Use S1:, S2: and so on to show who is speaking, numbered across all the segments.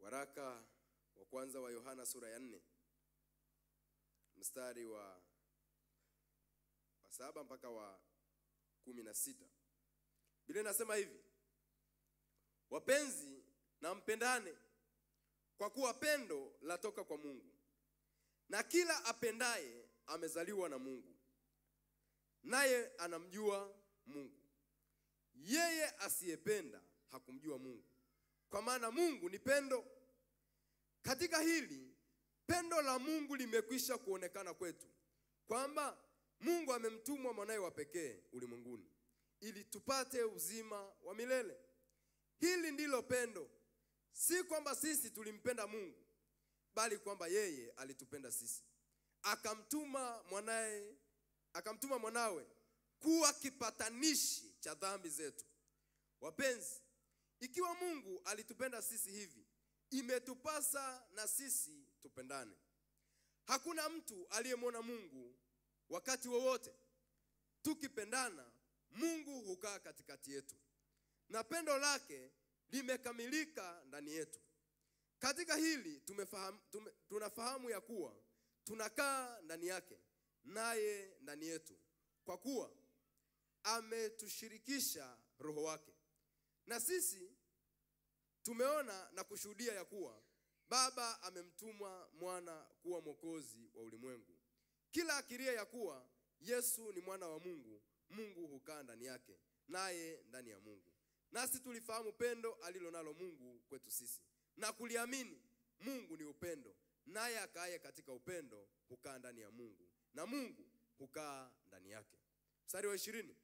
S1: Waraka wa kwanza wa Yohana sura ya nne mstari wa, wa saba mpaka wa kumi na sita Biblia inasema hivi: wapenzi, na mpendane, kwa kuwa pendo latoka kwa Mungu, na kila apendaye amezaliwa na Mungu, naye anamjua Mungu. Yeye asiyependa hakumjua Mungu, kwa maana Mungu ni pendo. Katika hili pendo la Mungu limekwisha kuonekana kwetu, kwamba Mungu amemtumwa mwanaye wa pekee ulimwenguni ili tupate uzima wa milele. Hili ndilo pendo, si kwamba sisi tulimpenda Mungu, bali kwamba yeye alitupenda sisi, akamtuma mwanaye, akamtuma mwanawe kuwa kipatanishi cha dhambi zetu. Wapenzi, ikiwa Mungu alitupenda sisi hivi, imetupasa na sisi tupendane. Hakuna mtu aliyemwona Mungu wakati wowote. Tukipendana, Mungu hukaa katikati yetu na pendo lake limekamilika ndani yetu. Katika hili tumefahamu, tume, tunafahamu ya kuwa tunakaa ndani yake naye ndani yetu, kwa kuwa ametushirikisha Roho wake. Na sisi tumeona na kushuhudia ya kuwa Baba amemtuma mwana kuwa mwokozi wa ulimwengu. Kila akiria ya kuwa Yesu ni mwana wa Mungu, Mungu hukaa ndani yake, naye ndani ya Mungu. Nasi tulifahamu pendo alilo nalo Mungu kwetu sisi, na kuliamini. Mungu ni upendo, naye akaaye katika upendo hukaa ndani ya Mungu, na Mungu hukaa ndani yake. Mstari wa ishirini,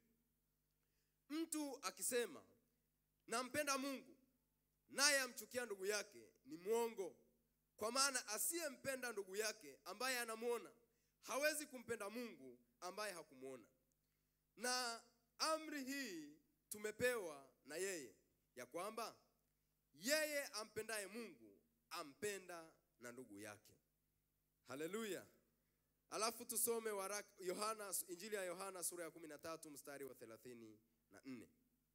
S1: mtu akisema nampenda Mungu naye amchukia ndugu yake ni mwongo, kwa maana asiyempenda ndugu yake ambaye anamwona hawezi kumpenda Mungu ambaye hakumwona. Na amri hii tumepewa na yeye, ya kwamba yeye ampendaye Mungu ampenda na ndugu yake. Haleluya! Alafu tusome waraka Yohana, Injili ya Yohana sura ya 13 mstari wa 34.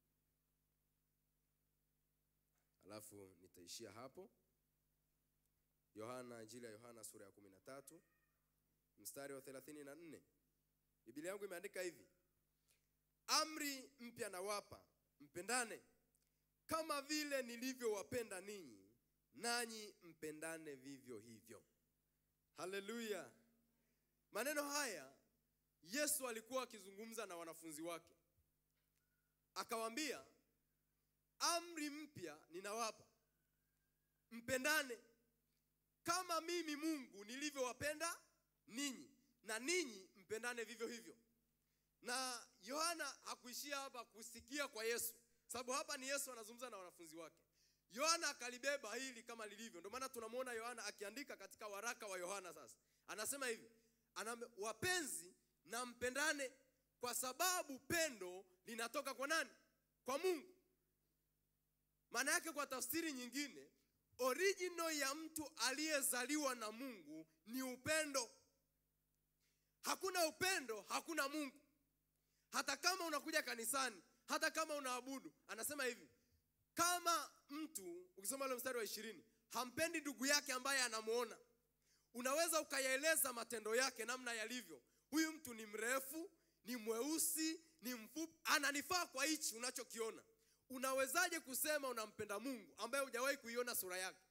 S1: Alafu nitaishia hapo. Yohana, Injili ya Yohana sura ya 13 mstari wa 34. Biblia yangu imeandika hivi: amri mpya nawapa, mpendane kama vile nilivyowapenda ninyi, nanyi mpendane vivyo hivyo. Haleluya! Maneno haya Yesu alikuwa akizungumza na wanafunzi wake, akawaambia, amri mpya ninawapa, mpendane kama mimi Mungu nilivyowapenda ninyi, na ninyi mpendane vivyo hivyo. Na Yohana hakuishia hapa kusikia kwa Yesu, sababu hapa ni Yesu anazungumza na wanafunzi wake. Yohana akalibeba hili kama lilivyo. Ndio maana tunamwona Yohana akiandika katika waraka wa Yohana. Sasa anasema hivi, anam, wapenzi na mpendane, kwa sababu pendo linatoka kwa nani? Kwa Mungu. Maana yake kwa tafsiri nyingine, original ya mtu aliyezaliwa na Mungu ni upendo. Hakuna upendo, hakuna Mungu. Hata kama unakuja kanisani, hata kama unaabudu, anasema hivi, kama mtu ukisoma ile mstari wa ishirini hampendi ndugu yake ambaye anamuona, unaweza ukayaeleza matendo yake namna yalivyo. Huyu mtu ni mrefu, ni mweusi, ni mfupi, ananifaa kwa hichi unachokiona. Unawezaje kusema unampenda Mungu ambaye hujawahi kuiona sura yake?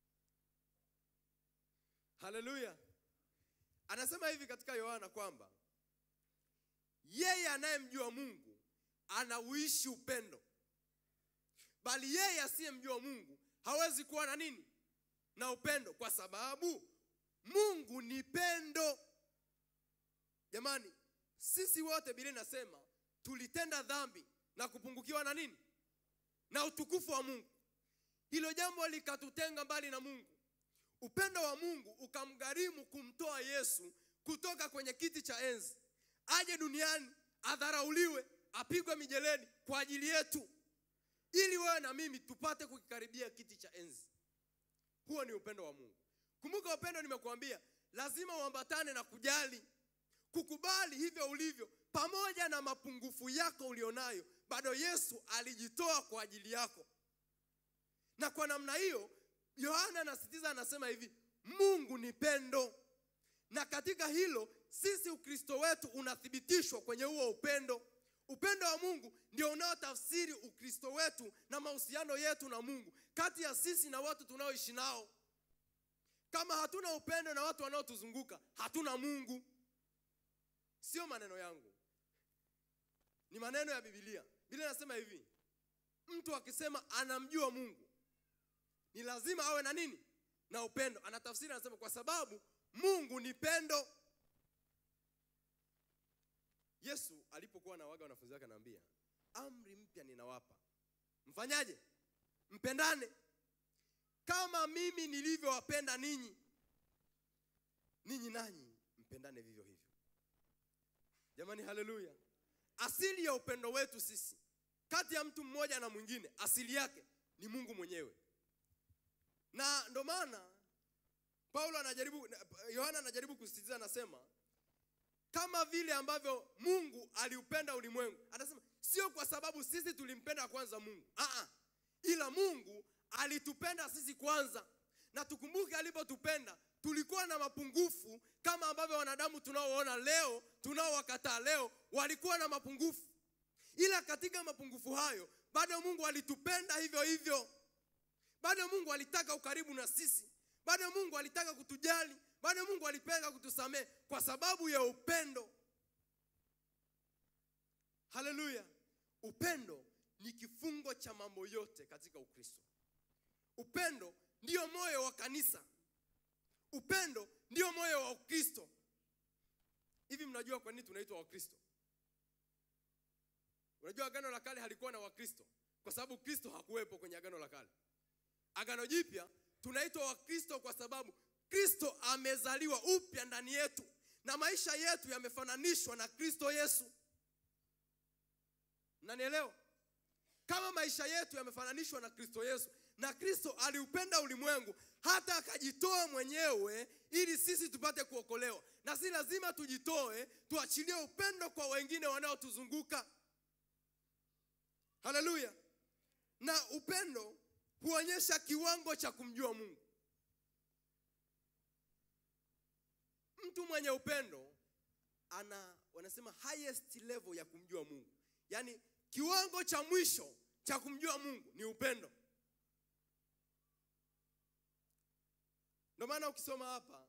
S1: Haleluya! Anasema hivi katika Yohana kwamba yeye anayemjua Mungu anauishi upendo, bali yeye asiyemjua Mungu hawezi kuwa na nini? Na upendo, kwa sababu Mungu ni pendo. Jamani, sisi wote Biblia inasema tulitenda dhambi na kupungukiwa na nini? Na utukufu wa Mungu. Hilo jambo likatutenga mbali na Mungu. Upendo wa Mungu ukamgharimu kumtoa Yesu kutoka kwenye kiti cha enzi aje duniani adharauliwe, apigwe mijeledi kwa ajili yetu, ili wewe na mimi tupate kukikaribia kiti cha enzi. Huo ni upendo wa Mungu. Kumbuka, upendo nimekuambia lazima uambatane na kujali, kukubali hivyo ulivyo, pamoja na mapungufu yako ulionayo, bado Yesu alijitoa kwa ajili yako, na kwa namna hiyo yohana anasitiza anasema hivi mungu ni pendo na katika hilo sisi ukristo wetu unathibitishwa kwenye huo upendo upendo wa mungu ndio unaotafsiri ukristo wetu na mahusiano yetu na mungu kati ya sisi na watu tunaoishi nao kama hatuna upendo na watu wanaotuzunguka hatuna mungu sio maneno yangu ni maneno ya bibilia biblia inasema hivi mtu akisema anamjua mungu ni lazima awe na nini na upendo anatafsiri anasema kwa sababu mungu ni pendo yesu alipokuwa anawaga wanafunzi wake anaambia amri mpya ninawapa mfanyaje mpendane kama mimi nilivyowapenda ninyi ninyi nanyi mpendane vivyo hivyo jamani haleluya asili ya upendo wetu sisi kati ya mtu mmoja na mwingine asili yake ni mungu mwenyewe na ndo maana paulo anajaribu yohana anajaribu kusisitiza anasema kama vile ambavyo mungu aliupenda ulimwengu anasema sio kwa sababu sisi tulimpenda kwanza mungu Aa, ila mungu alitupenda sisi kwanza na tukumbuke alipotupenda tulikuwa na mapungufu kama ambavyo wanadamu tunaoona leo tunaowakataa leo walikuwa na mapungufu ila katika mapungufu hayo bado mungu alitupenda hivyo hivyo bado mungu alitaka ukaribu na sisi bado mungu alitaka kutujali bado mungu alipenda kutusamehe kwa sababu ya upendo haleluya upendo ni kifungo cha mambo yote katika ukristo upendo ndiyo moyo wa kanisa upendo ndiyo moyo wa ukristo hivi mnajua kwa nini tunaitwa wakristo unajua agano la kale halikuwa na wakristo kwa sababu kristo hakuwepo kwenye agano la kale agano jipya tunaitwa wakristo kwa sababu kristo amezaliwa upya ndani yetu na maisha yetu yamefananishwa na kristo yesu mnanielewa kama maisha yetu yamefananishwa na kristo yesu na kristo aliupenda ulimwengu hata akajitoa mwenyewe ili sisi tupate kuokolewa na si lazima tujitoe tuachilie upendo kwa wengine wanaotuzunguka haleluya na upendo huonyesha kiwango cha kumjua mungu mtu mwenye upendo ana wanasema highest level ya kumjua mungu yaani kiwango cha mwisho cha kumjua mungu ni upendo ndio maana ukisoma hapa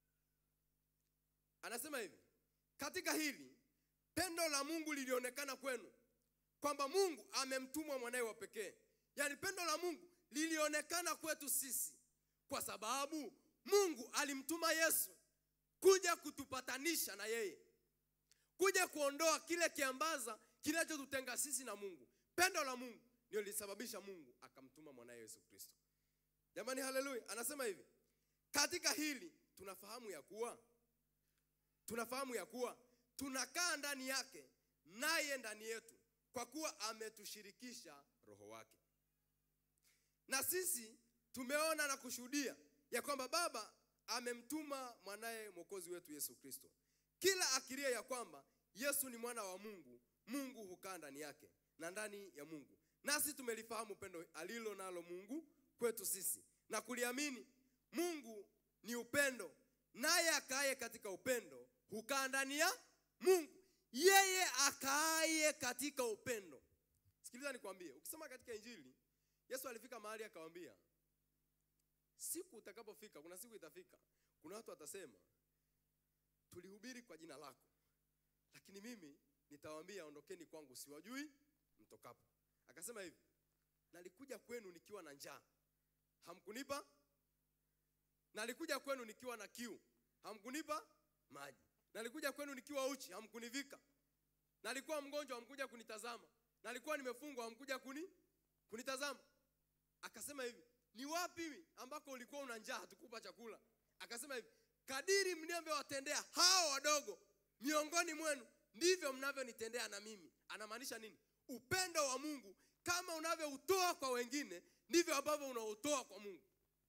S1: anasema hivi katika hili pendo la mungu lilionekana kwenu kwamba mungu amemtumwa mwanaye wa pekee yaani pendo la mungu lilionekana kwetu sisi kwa sababu mungu alimtuma yesu kuja kutupatanisha na yeye kuja kuondoa kile kiambaza kinachotutenga sisi na mungu pendo la mungu ndio lilisababisha mungu akamtuma mwanaye yesu kristo jamani haleluya anasema hivi katika hili tunafahamu ya kuwa tunafahamu ya kuwa tunakaa ndani yake naye ndani yetu kwa kuwa ametushirikisha roho wake na sisi tumeona na kushuhudia ya kwamba baba amemtuma mwanaye mwokozi wetu yesu kristo kila akiria ya kwamba yesu ni mwana wa mungu mungu hukaa ndani yake na ndani ya mungu nasi tumelifahamu pendo alilo nalo mungu kwetu sisi na kuliamini mungu ni upendo naye akaaye katika upendo hukaa ndani ya mungu yeye akaaye katika upendo sikiliza nikwambie ukisoma katika injili yesu alifika mahali akawambia siku utakapofika kuna siku itafika kuna watu watasema tulihubiri kwa jina lako lakini mimi nitawaambia ondokeni kwangu siwajui mtokapo akasema hivi nalikuja kwenu nikiwa na njaa hamkunipa nalikuja kwenu nikiwa na kiu hamkunipa maji nalikuja kwenu nikiwa uchi hamkunivika nalikuwa mgonjwa hamkuja kunitazama nalikuwa nimefungwa hamkuja kuni kunitazama akasema hivi ni wapi ambako ulikuwa una njaa hatukupa chakula akasema hivi kadiri mnavyowatendea hao wadogo miongoni mwenu ndivyo mnavyonitendea na mimi anamaanisha nini upendo wa mungu kama unavyoutoa kwa wengine ndivyo ambavyo unautoa kwa mungu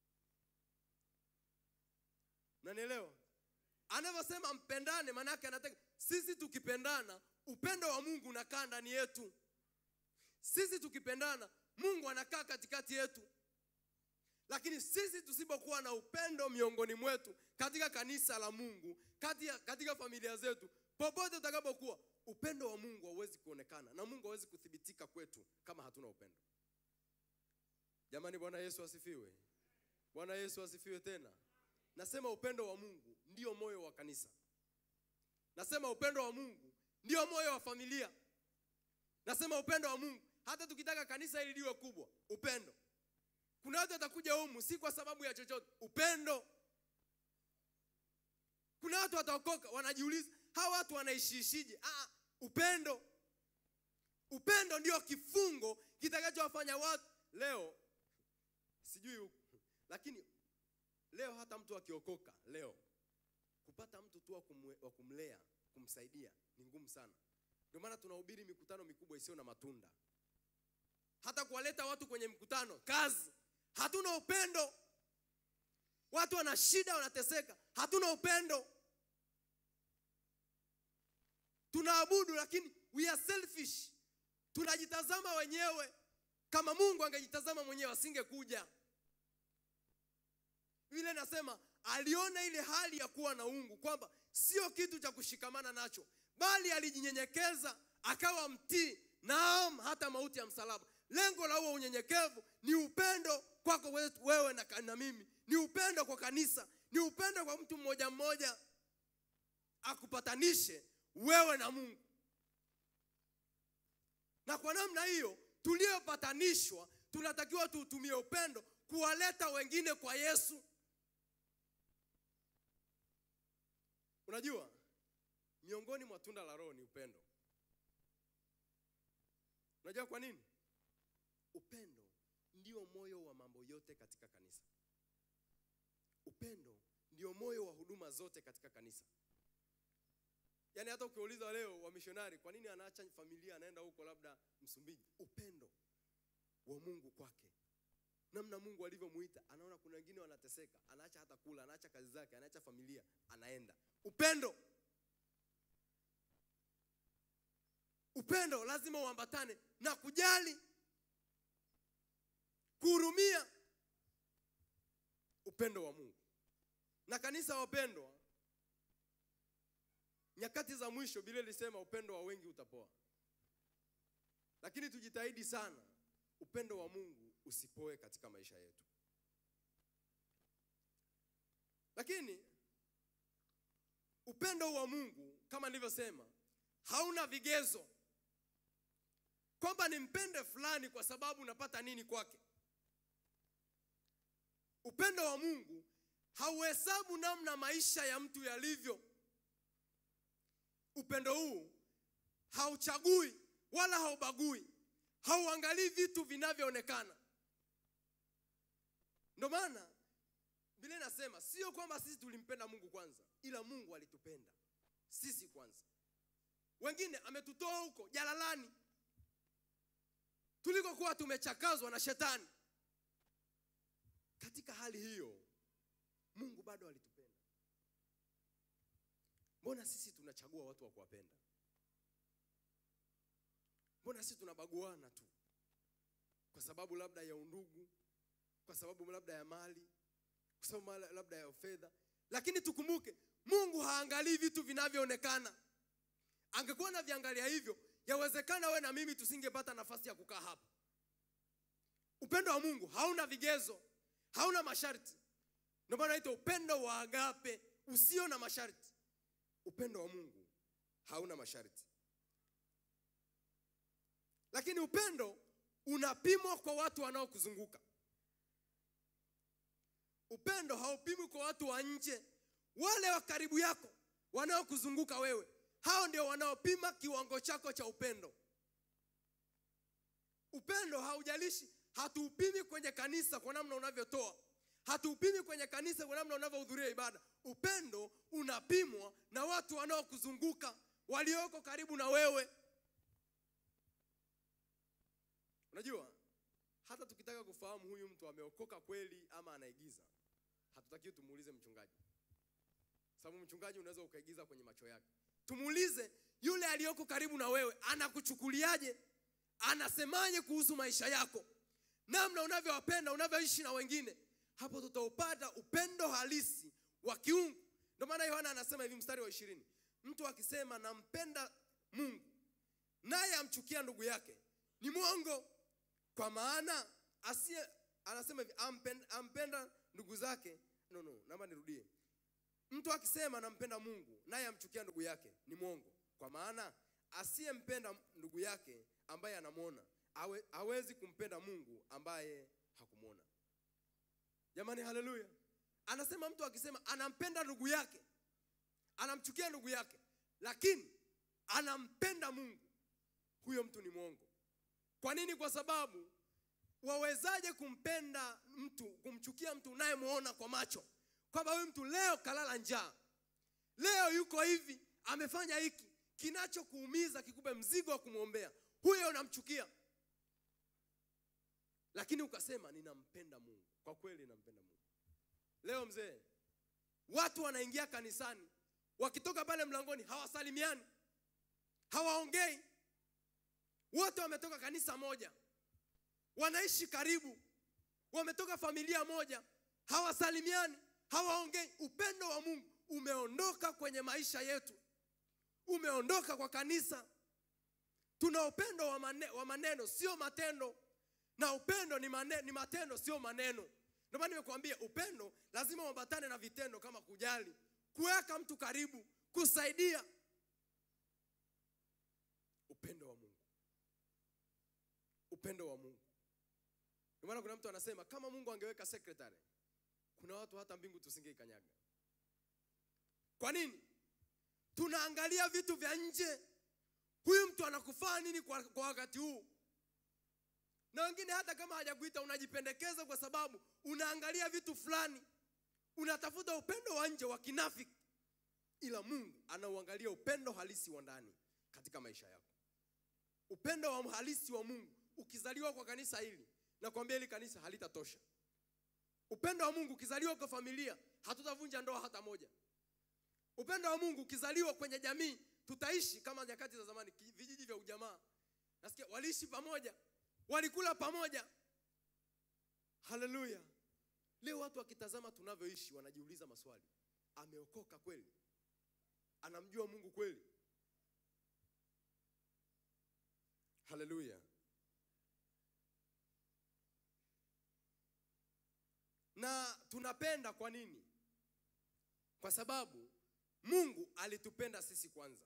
S1: nanielewa anavyosema mpendane maanake anataka sisi tukipendana upendo wa mungu unakaa ndani yetu sisi tukipendana mungu anakaa katikati yetu lakini sisi tusipokuwa na upendo miongoni mwetu katika kanisa la mungu katika, katika familia zetu popote utakapokuwa upendo wa mungu hauwezi kuonekana na mungu hawezi kuthibitika kwetu kama hatuna upendo jamani bwana yesu asifiwe bwana yesu asifiwe tena nasema upendo wa mungu ndio moyo wa kanisa nasema upendo wa mungu ndio moyo wa familia nasema upendo wa mungu hata tukitaka kanisa hili liwe kubwa upendo kuna watu watakuja humu si kwa sababu ya chochote upendo kuna watu wataokoka wanajiuliza hawa watu wanaishiishije ah, upendo upendo ndio kifungo kitakachowafanya watu leo sijui huku lakini leo hata mtu akiokoka leo kupata mtu tu wa kumwe- wa kumlea kumsaidia ni ngumu sana ndio maana tunahubiri mikutano mikubwa isiyo na matunda hata kuwaleta watu kwenye mkutano kazi hatuna upendo watu wana shida wanateseka hatuna upendo tunaabudu lakini we are selfish tunajitazama wenyewe kama mungu angejitazama mwenyewe asingekuja vile nasema aliona ile hali ya kuwa na ungu kwamba sio kitu cha kushikamana nacho bali alijinyenyekeza akawa mtii naam hata mauti ya msalaba lengo la huo unyenyekevu ni upendo kwako we- wewe na, na mimi ni upendo kwa kanisa ni upendo kwa mtu mmoja mmoja akupatanishe wewe na mungu na kwa namna hiyo tuliopatanishwa tunatakiwa tuutumie upendo kuwaleta wengine kwa yesu unajua miongoni mwa tunda la roho ni upendo unajua kwa nini upendo ndio moyo wa mambo yote katika kanisa upendo ndio moyo wa huduma zote katika kanisa yaani hata ukiuliza leo wamishonari kwa nini anaacha familia anaenda huko labda msumbiji upendo wa mungu kwake namna mungu alivyomuita anaona kuna wengine wanateseka anaacha hata kula anaacha kazi zake anaacha familia anaenda upendo upendo lazima uambatane na kujali kuhurumia upendo wa mungu na kanisa wapendwa nyakati za mwisho bile ilisema upendo wa wengi utapoa lakini tujitahidi sana upendo wa mungu usipoe katika maisha yetu lakini upendo wa mungu kama nilivyosema hauna vigezo kwamba nimpende fulani kwa sababu unapata nini kwake upendo wa mungu hauhesabu namna maisha ya mtu yalivyo upendo huu hauchagui wala haubagui hauangalii vitu vinavyoonekana ndio maana bile nasema sio kwamba sisi tulimpenda mungu kwanza ila mungu alitupenda sisi kwanza wengine ametutoa huko jalalani tulikokuwa tumechakazwa na shetani katika hali hiyo mungu bado alitupenda mbona sisi tunachagua watu wa kuwapenda mbona sisi tunabaguana tu kwa sababu labda ya undugu kwa sababu labda ya mali kwa sababu mala- labda ya fedha lakini tukumbuke mungu haangalii vitu vinavyoonekana angekuwa na viangalia hivyo yawezekana we na mimi tusingepata nafasi ya kukaa hapa upendo wa mungu hauna vigezo hauna masharti ndio maana naitwa upendo wa agape usio na masharti upendo wa mungu hauna masharti lakini upendo unapimwa kwa watu wanaokuzunguka upendo haupimwi kwa watu wa nje wale wa karibu yako wanaokuzunguka wewe hao ndio wanaopima kiwango chako cha upendo upendo haujalishi hatuupimi kwenye kanisa kwa namna unavyotoa hatuupimi kwenye kanisa kwa namna unavyohudhuria ibada upendo unapimwa na watu wanaokuzunguka walioko karibu na wewe unajua hata tukitaka kufahamu huyu mtu ameokoka kweli ama anaigiza hatutakiwi tumuulize mchungaji sababu mchungaji unaweza ukaigiza kwenye macho yake tumuulize yule aliyoko karibu na wewe anakuchukuliaje anasemaje kuhusu maisha yako namna unavyowapenda unavyoishi na wengine hapo tutaupata upendo halisi wa kiungu ndio maana yohana anasema hivi mstari wa ishirini mtu akisema nampenda mungu naye amchukia ndugu yake ni mwongo kwa maana asiye anasema hivi ampenda, ampenda ndugu zake no no naomba nirudie mtu akisema nampenda mungu naye amchukia ndugu yake ni mwongo kwa maana asiyempenda ndugu yake ambaye anamwona hawe, hawezi kumpenda mungu ambaye hakumwona jamani haleluya anasema mtu akisema anampenda ndugu yake anamchukia ndugu yake lakini anampenda mungu huyo mtu ni mwongo kwa nini kwa sababu wawezaje kumpenda mtu kumchukia mtu unayemwona kwa macho kwamba huyu mtu leo kalala njaa leo yuko hivi amefanya hiki kinachokuumiza kikupe mzigo wa kumwombea huyo unamchukia lakini ukasema ninampenda mungu kwa kweli nampenda mungu leo mzee watu wanaingia kanisani wakitoka pale mlangoni hawasalimiani hawaongei wote wametoka kanisa moja wanaishi karibu wametoka familia moja hawasalimiani hawaongei upendo wa mungu umeondoka kwenye maisha yetu umeondoka kwa kanisa tuna upendo wa, mane, wa maneno sio matendo na upendo ni, mane, ni matendo sio maneno ndio maana nimekuambia upendo lazima uambatane na vitendo kama kujali kuweka mtu karibu kusaidia upendo wa mungu upendo wa mungu ndio maana kuna mtu anasema kama mungu angeweka secretary kuna watu hata mbingu tusingeikanyaga kwa nini tunaangalia vitu vya nje huyu mtu anakufaa nini kwa, kwa wakati huu na wengine hata kama hajakuita unajipendekeza kwa sababu unaangalia vitu fulani unatafuta upendo wa nje wa kinafiki ila mungu anauangalia upendo halisi wa ndani katika maisha yako upendo wa halisi wa mungu ukizaliwa kwa kanisa hili nakwambia hili kanisa halitatosha upendo wa mungu ukizaliwa kwa familia hatutavunja ndoa hata moja upendo wa mungu ukizaliwa kwenye jamii tutaishi kama nyakati za zamani ki- vijiji vya ujamaa nasikia waliishi pamoja walikula pamoja haleluya leo watu wakitazama tunavyoishi wanajiuliza maswali ameokoka kweli anamjua mungu kweli haleluya na tunapenda kwa nini kwa sababu mungu alitupenda sisi kwanza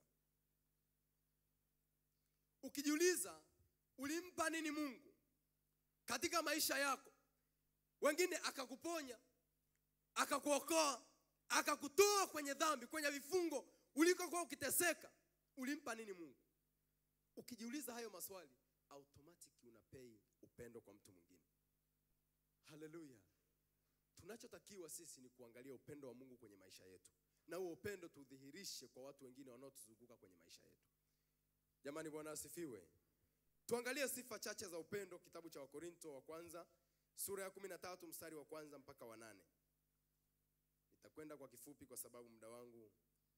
S1: ukijiuliza ulimpa nini mungu katika maisha yako wengine akakuponya akakuokoa akakutoa kwenye dhambi kwenye vifungo ulikokuwa ukiteseka ulimpa nini mungu ukijiuliza hayo maswali automatic unapei upendo kwa mtu mwingine haleluya tunachotakiwa sisi ni kuangalia upendo wa mungu kwenye maisha yetu na huo upendo tudhihirishe kwa watu wengine wanaotuzunguka kwenye maisha yetu jamani bwana asifiwe tuangalie sifa chache za upendo kitabu cha wakorinto wa kwanza sura ya kumi na tatu mstari wa kwanza mpaka wa nane nitakwenda kwa kifupi kwa sababu muda wangu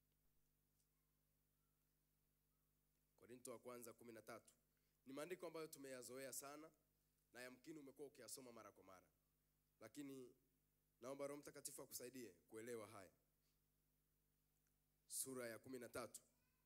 S1: korinto wa kwanza kumi na tatu ni maandiko ambayo tumeyazoea sana na yamkini umekuwa ukiyasoma mara kwa mara lakini naomba roho mtakatifu akusaidie kuelewa haya sura ya kumi na tatu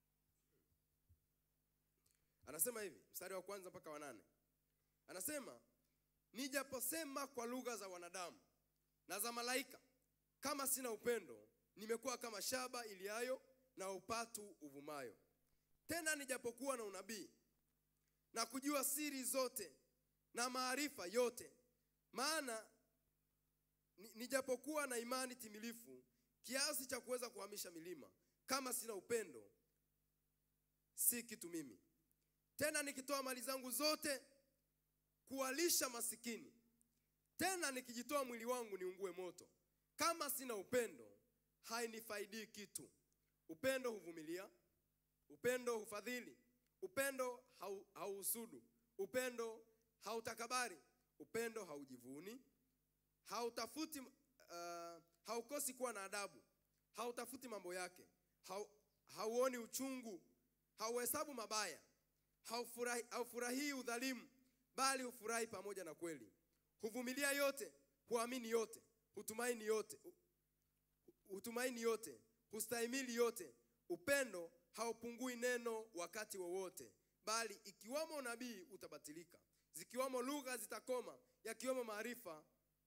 S1: anasema hivi mstari wa kwanza mpaka wa nane anasema nijaposema kwa lugha za wanadamu na za malaika kama sina upendo nimekuwa kama shaba iliayo na upatu uvumayo tena nijapokuwa na unabii na kujua siri zote na maarifa yote maana ni- nijapokuwa na imani timilifu kiasi cha kuweza kuhamisha milima kama sina upendo si kitu mimi tena nikitoa mali zangu zote kuwalisha masikini tena nikijitoa mwili wangu niungue moto kama sina upendo hainifaidii kitu upendo huvumilia upendo hufadhili upendo hau- hauhusudu upendo hautakabari upendo haujivuni hautafuti uh, haukosi kuwa na adabu hautafuti mambo yake hau, hauoni uchungu hauhesabu mabaya haufurahi, haufurahii udhalimu bali hufurahi pamoja na kweli huvumilia yote huamini yote hutumaini yote hu- hutumaini yote hustahimili yote upendo haupungui neno wakati wowote bali ikiwamo unabii utabatilika zikiwamo lugha zitakoma yakiwemo maarifa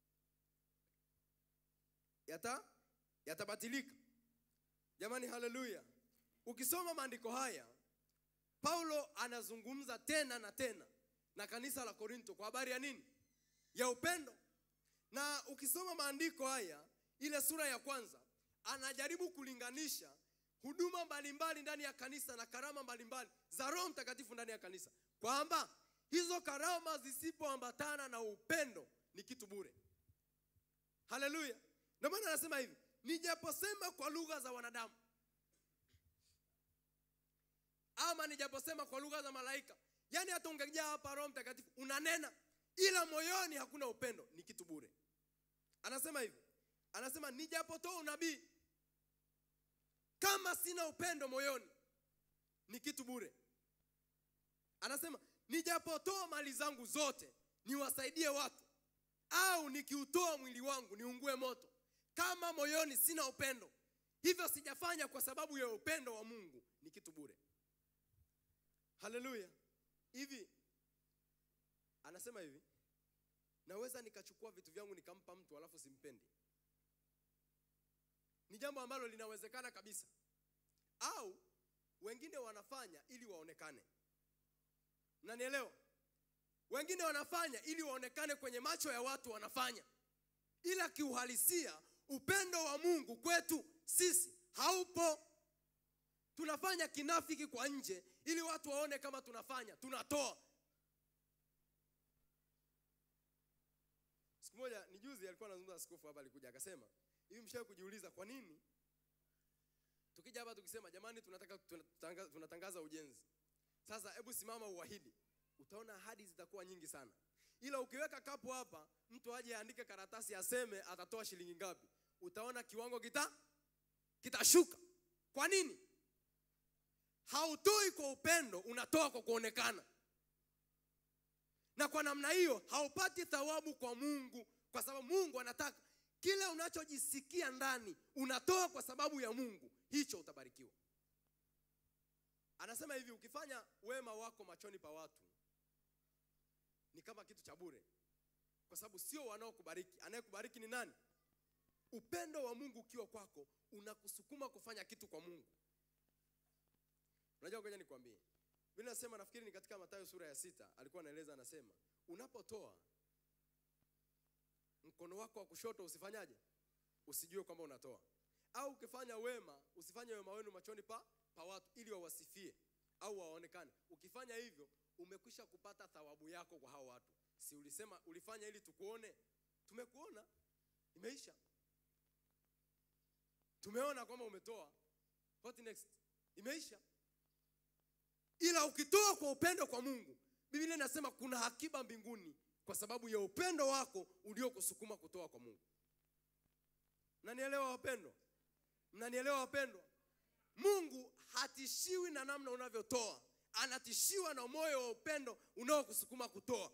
S1: yata yatabatilika jamani haleluya ukisoma maandiko haya paulo anazungumza tena na tena na kanisa la korinto kwa habari ya nini ya upendo na ukisoma maandiko haya ile sura ya kwanza anajaribu kulinganisha huduma mbalimbali ndani ya kanisa na karama mbalimbali za roho mtakatifu ndani ya kanisa kwamba hizo karama zisipoambatana na upendo ni kitu bure haleluya ndio maana anasema hivi nijaposema kwa lugha za wanadamu ama nijaposema kwa lugha za malaika yaani hata ungejaa hapa roho mtakatifu unanena ila moyoni hakuna upendo ni kitu bure anasema hivi anasema nijapotoa unabii kama sina upendo moyoni ni kitu bure anasema nijapotoa mali zangu zote niwasaidie watu au nikiutoa mwili wangu niungue moto kama moyoni sina upendo hivyo sijafanya kwa sababu ya upendo wa mungu ni kitu bure haleluya hivi anasema hivi naweza nikachukua vitu vyangu nikampa mtu alafu simpendi ni jambo ambalo linawezekana kabisa au wengine wanafanya ili waonekane mnanielewa wengine wanafanya ili waonekane kwenye macho ya watu wanafanya ila kiuhalisia upendo wa mungu kwetu sisi haupo tunafanya kinafiki kwa nje ili watu waone kama tunafanya tunatoa siku moja ni juzi alikuwa anazungumza askofu hapa alikuja akasema hivi mshawe kujiuliza kwa nini tukija hapa tukisema jamani tunataka tunatanga- tunatangaza ujenzi sasa hebu simama uahidi utaona ahadi zitakuwa nyingi sana ila ukiweka kapu hapa mtu aje aandike karatasi aseme atatoa shilingi ngapi utaona kiwango kita kitashuka kwa nini hautoi kwa upendo unatoa kwa kuonekana na kwa namna hiyo haupati thawabu kwa mungu kwa sababu mungu anataka kile unachojisikia ndani unatoa kwa sababu ya mungu hicho utabarikiwa anasema hivi ukifanya wema wako machoni pa watu ni kama kitu cha bure kwa sababu sio wanaokubariki anayekubariki ni nani upendo wa mungu ukiwa kwako unakusukuma kufanya kitu kwa mungu unajua ngoja nikwambie vile nasema nafikiri ni katika matayo sura ya sita alikuwa anaeleza anasema unapotoa mkono wako wa kushoto usifanyaje usijue kwamba unatoa au ukifanya wema usifanye wema wenu machoni pa, pa watu ili wawasifie au waonekane ukifanya hivyo umekwisha kupata thawabu yako kwa hao watu si ulisema ulifanya ili tukuone tumekuona imeisha tumeona kwamba umetoa what next imeisha ila ukitoa kwa upendo kwa mungu biblia inasema kuna akiba mbinguni kwa sababu ya upendo wako uliokusukuma kutoa kwa mungu mnanielewa wapendwa mnanielewa wapendwa mungu hatishiwi na namna unavyotoa anatishiwa na moyo wa upendo unaokusukuma kutoa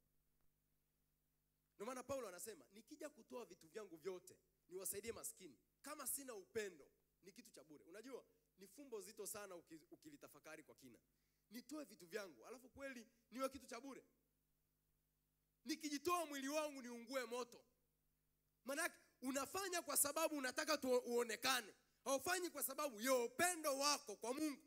S1: ndio maana paulo anasema nikija kutoa vitu vyangu vyote niwasaidie maskini kama sina upendo ni kitu cha bure unajua ni fumbo zito sana uki- ukilitafakari kwa kina nitoe vitu vyangu alafu kweli niwe kitu cha bure nikijitoa mwili wangu niungue moto manake unafanya kwa sababu unataka tu uonekane haufanyi kwa sababu ya upendo wako kwa mungu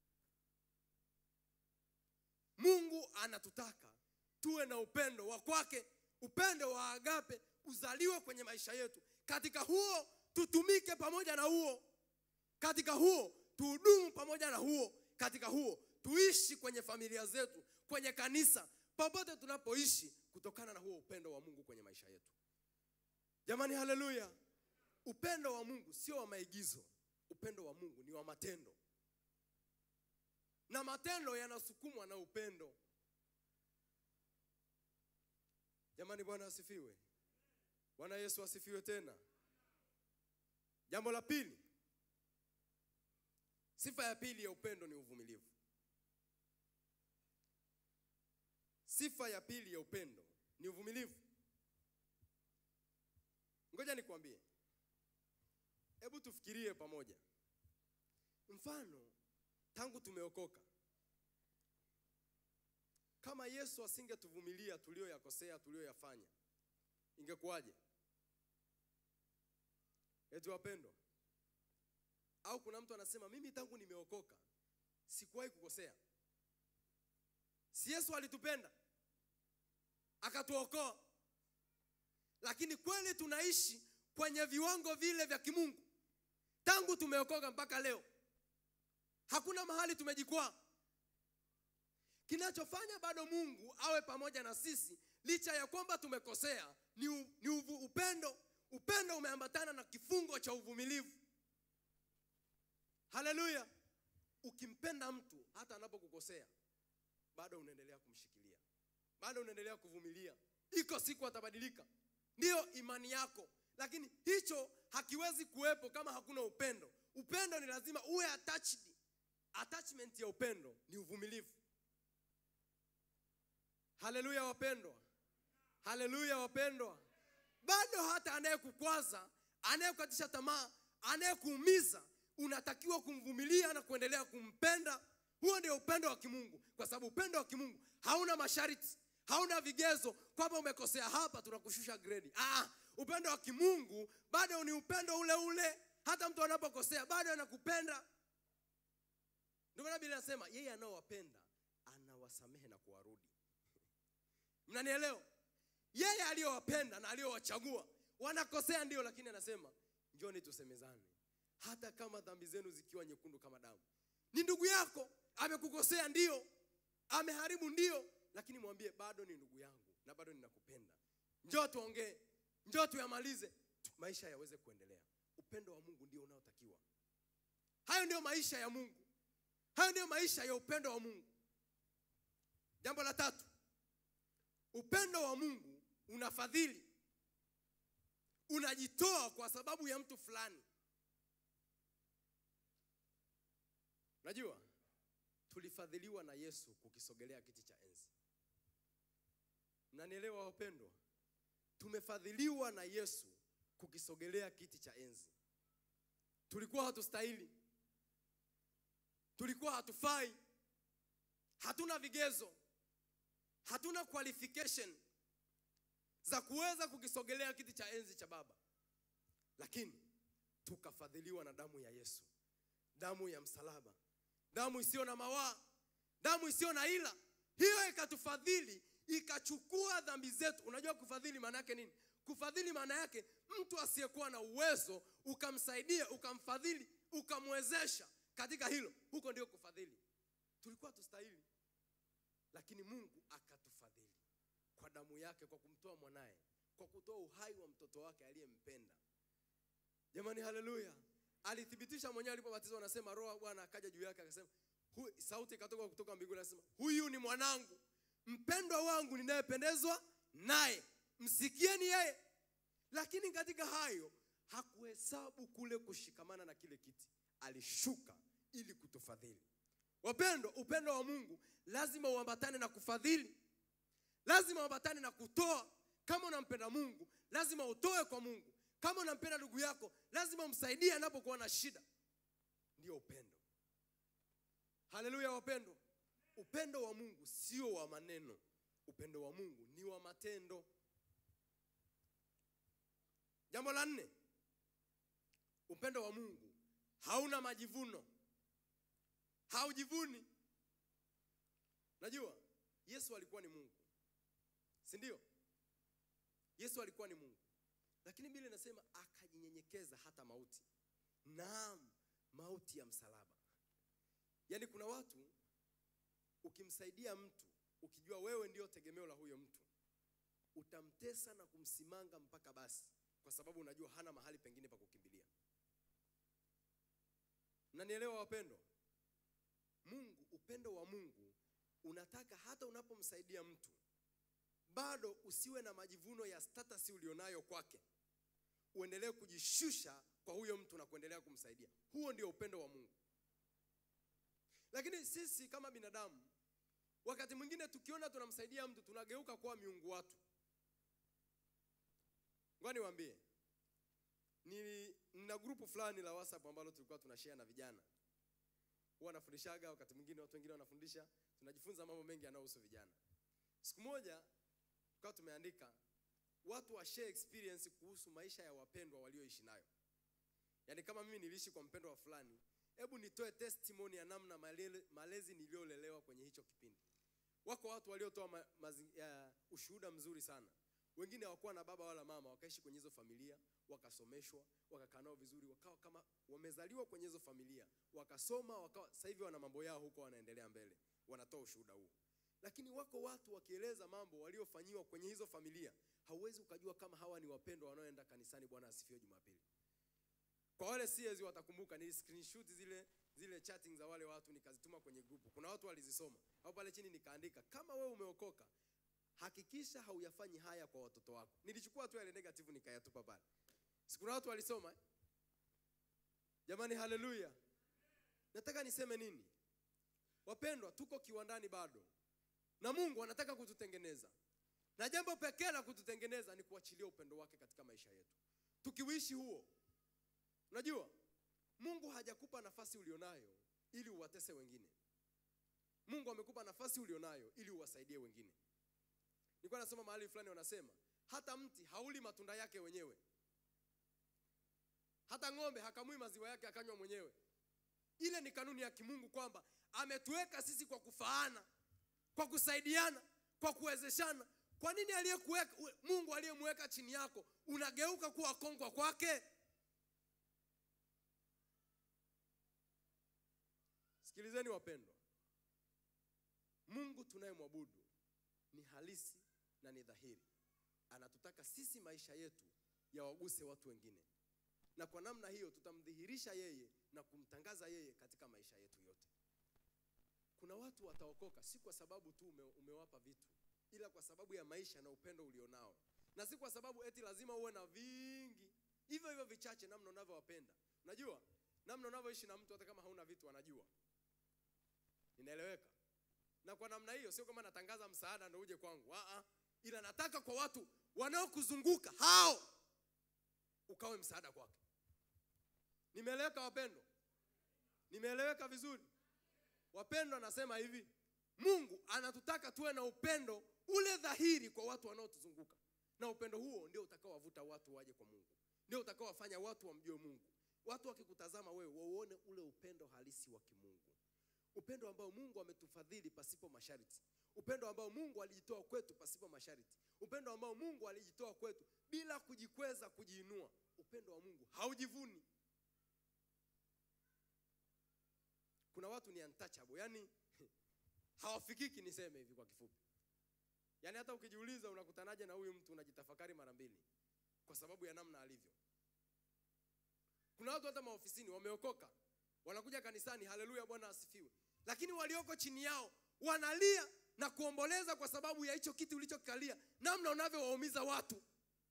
S1: mungu anatutaka tuwe na upendo wa kwake upendo wa agape uzaliwe kwenye maisha yetu katika huo tutumike pamoja na huo katika huo tuhudumu pamoja na huo katika huo tuishi kwenye familia zetu kwenye kanisa popote tunapoishi kutokana na huo upendo wa mungu kwenye maisha yetu jamani haleluya upendo wa mungu sio wa maigizo upendo wa mungu ni wa matendo na matendo yanasukumwa na upendo jamani bwana asifiwe bwana yesu asifiwe tena jambo la pili sifa ya pili ya upendo ni uvumilivu sifa ya pili ya upendo ni uvumilivu ngoja nikwambie hebu tufikirie pamoja mfano tangu tumeokoka kama yesu asingetuvumilia tulioyakosea tulioyafanya ingekuwaje eti wapendwa au kuna mtu anasema mimi tangu nimeokoka sikuwahi kukosea si yesu alitupenda akatuokoa lakini kweli tunaishi kwenye viwango vile vya kimungu tangu tumeokoka mpaka leo hakuna mahali tumejikwaa kinachofanya bado mungu awe pamoja na sisi licha ya kwamba tumekosea ni, u, ni uvu, upendo upendo umeambatana na kifungo cha uvumilivu haleluya ukimpenda mtu hata anapokukosea bado unaendelea kumshikilia bado unaendelea kuvumilia iko siku atabadilika ndiyo imani yako lakini hicho hakiwezi kuwepo kama hakuna upendo upendo ni lazima uwe attached attachment ya upendo ni uvumilivu haleluya wapendwa haleluya wapendwa bado hata anayekukwaza anayekukatisha tamaa anayekuumiza unatakiwa kumvumilia na kuendelea kumpenda huo ndio upendo wa kimungu kwa sababu upendo wa kimungu hauna masharti hauna vigezo kwamba umekosea hapa tunakushusha gredi ah, upendo wa kimungu bado ni upendo ule ule hata mtu anapokosea bado anakupenda ndio maana biblia inasema yeye anaowapenda anawasamehe na kuwarudi mnanielewa yeye aliyowapenda na aliyowachagua wanakosea ndio lakini anasema njoni tusemezane hata kama dhambi zenu zikiwa nyekundu kama damu ni ndugu yako amekukosea ndio ameharibu ndio lakini mwambie bado ni ndugu yangu na bado ninakupenda njoo tuongee njoo tuyamalize maisha yaweze kuendelea upendo wa mungu ndio unaotakiwa hayo ndio maisha ya mungu hayo ndio maisha ya upendo wa mungu jambo la tatu upendo wa mungu unafadhili unajitoa kwa sababu ya mtu fulani unajua tulifadhiliwa na yesu kukisogelea kiti cha enzi mnanielewa wapendwa tumefadhiliwa na yesu kukisogelea kiti cha enzi tulikuwa hatustahili tulikuwa hatufai hatuna vigezo hatuna qualification za kuweza kukisogelea kiti cha enzi cha baba lakini tukafadhiliwa na damu ya yesu damu ya msalaba damu isiyo na mawaa damu isiyo na ila hiyo ikatufadhili ikachukua dhambi zetu unajua kufadhili maana yake nini kufadhili maana yake mtu asiyekuwa na uwezo ukamsaidia ukamfadhili ukamwezesha katika hilo huko ndio kufadhili tulikuwa tustahili lakini mungu akatufadhili kwa damu yake kwa kumtoa mwanaye kwa kutoa uhai wa mtoto wake aliyempenda jamani haleluya alithibitisha mwenyewe alipobatizwa anasema roho wa bwana akaja juu yake akasema hu, sauti ikatoka kutoka mbinguni anasema huyu ni mwanangu mpendwa wangu ninayependezwa naye msikieni yeye lakini katika hayo hakuhesabu kule kushikamana na kile kiti alishuka ili kutufadhili wapendwa upendo wa mungu lazima uambatane na kufadhili lazima uambatane na kutoa kama unampenda mungu lazima utoe kwa mungu kama unampenda ndugu yako lazima umsaidie anapokuwa na shida ndiyo upendo haleluya wapendwa upendo wa mungu sio wa maneno upendo wa mungu ni wa matendo jambo la nne upendo wa mungu hauna majivuno haujivuni najua yesu alikuwa ni mungu si ndio yesu alikuwa ni mungu lakini bili inasema akajinyenyekeza hata mauti naam mauti ya msalaba yaani kuna watu ukimsaidia mtu ukijua wewe ndio tegemeo la huyo mtu utamtesa na kumsimanga mpaka basi kwa sababu unajua hana mahali pengine pa kukimbilia mnanielewa wapendwa mungu upendo wa mungu unataka hata unapomsaidia mtu bado usiwe na majivuno ya status ulionayo kwake uendelee kujishusha kwa huyo mtu na kuendelea kumsaidia huo ndio upendo wa mungu lakini sisi kama binadamu wakati mwingine tukiona tunamsaidia mtu tunageuka kuwa miungu watu ngoa niwaambie nina grupu fulani la whatsapp ambalo tulikuwa tunashare na vijana huwa nafundishaga wakati mwingine watu wengine wanafundisha tunajifunza mambo mengi yanayohusu vijana siku moja tukawa tumeandika watu wa share experience kuhusu maisha ya wapendwa walioishi nayo yaani kama mimi niliishi kwa mpendwa wa fulani hebu nitoe testimony ya namna malele, malezi niliyolelewa kwenye hicho kipindi wako watu waliotoa ma, mazi- ya, ushuhuda mzuri sana wengine hawakuwa na baba wala mama wakaishi kwenye hizo familia wakasomeshwa wakakaa nao vizuri wakawa kama wamezaliwa kwenye hizo familia wakasoma wakawa sasa hivi wana mambo yao huko wanaendelea mbele wanatoa ushuhuda huo lakini wako watu wakieleza mambo waliofanyiwa kwenye hizo familia hauwezi ukajua kama hawa ni wapendwa wanaoenda kanisani bwana asifiwe jumapili kwa wale CS watakumbuka ni screenshot zile zile chatting za wale watu nikazituma kwenye grupu kuna watu walizisoma au pale chini nikaandika kama wewe umeokoka hakikisha hauyafanyi haya kwa watoto wako nilichukua tu yale negative nikayatupa pale si kuna watu walisoma eh? jamani haleluya nataka niseme nini wapendwa tuko kiwandani bado na mungu anataka kututengeneza na jambo pekee la kututengeneza ni kuachilia upendo wake katika maisha yetu tukiuishi huo unajua mungu hajakupa nafasi ulionayo ili uwatese wengine mungu amekupa nafasi ulionayo ili uwasaidie wengine nilikuwa nasoma mahali fulani wanasema hata mti hauli matunda yake wenyewe hata ng'ombe hakamui maziwa yake akanywa mwenyewe ile ni kanuni ya kimungu kwamba ametuweka sisi kwa kufaana kwa kusaidiana kwa kuwezeshana kwa nini aliyekuweka mungu aliyemweka chini yako unageuka kuwa kongwa kwake sikilizeni wapendwa mungu tunayemwabudu ni halisi na ni dhahiri anatutaka sisi maisha yetu yawaguse watu wengine na kwa namna hiyo tutamdhihirisha yeye na kumtangaza yeye katika maisha yetu yote kuna watu wataokoka si kwa sababu tu ume, umewapa vitu ila kwa sababu ya maisha na upendo ulionao na si kwa sababu eti lazima uwe na vingi hivyo hivyo vichache namna unavyowapenda unajua namna unavyoishi na mtu hata kama hauna vitu anajua inaeleweka na kwa namna hiyo sio kama natangaza msaada ndo uje kwangu Aa, ila nataka kwa watu wanaokuzunguka hao ukawe msaada kwake nimeeleweka wapendwa nimeeleweka vizuri wapendwa anasema hivi mungu anatutaka tuwe na upendo ule dhahiri kwa watu wanaotuzunguka na upendo huo ndio utakaowavuta watu waje kwa mungu ndio utakaowafanya watu wamjue mungu watu wakikutazama wewe wauone ule upendo halisi wa kimungu upendo ambao mungu ametufadhili pasipo masharti upendo ambao mungu alijitoa kwetu pasipo masharti upendo ambao mungu alijitoa kwetu bila kujikweza kujiinua upendo wa mungu haujivuni kuna watu ni untouchable yani hawafikiki niseme hivi kwa kifupi yaani hata ukijiuliza unakutanaje na huyu mtu unajitafakari mara mbili kwa sababu ya namna alivyo kuna watu hata maofisini wameokoka wanakuja kanisani haleluya bwana asifiwe lakini walioko chini yao wanalia na kuomboleza kwa sababu ya hicho kiti ulichokikalia namna unavyowaumiza watu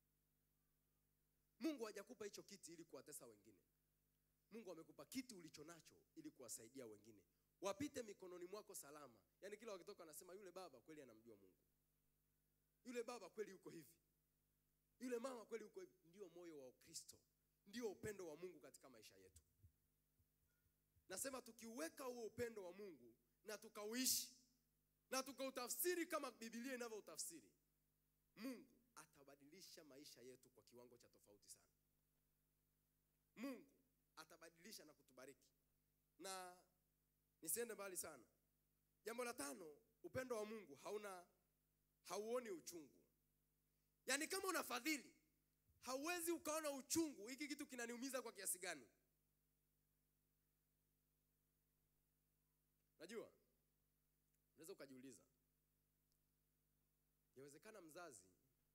S1: mungu hajakupa hicho kiti ili kuwatesa wengine mungu amekupa kiti ulicho nacho ili kuwasaidia wengine wapite mikononi mwako salama yaani kila wakitoka wanasema yule baba kweli anamjua mungu yule baba kweli yuko hivi yule mama kweli yuko hivi ndio moyo wa ukristo ndio upendo wa mungu katika maisha yetu nasema tukiuweka huo upendo wa mungu na tukauishi na tukautafsiri kama bibilia inavyoutafsiri mungu atabadilisha maisha yetu kwa kiwango cha tofauti sana mungu atabadilisha na kutubariki na nisiende mbali sana jambo la tano upendo wa mungu hauna hauoni uchungu yaani kama unafadhili hauwezi ukaona uchungu hiki kitu kinaniumiza kwa kiasi gani najua unaweza ukajiuliza yawezekana mzazi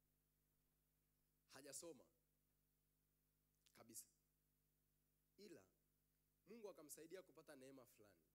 S1: hajasoma kabisa ila mungu akamsaidia kupata neema fulani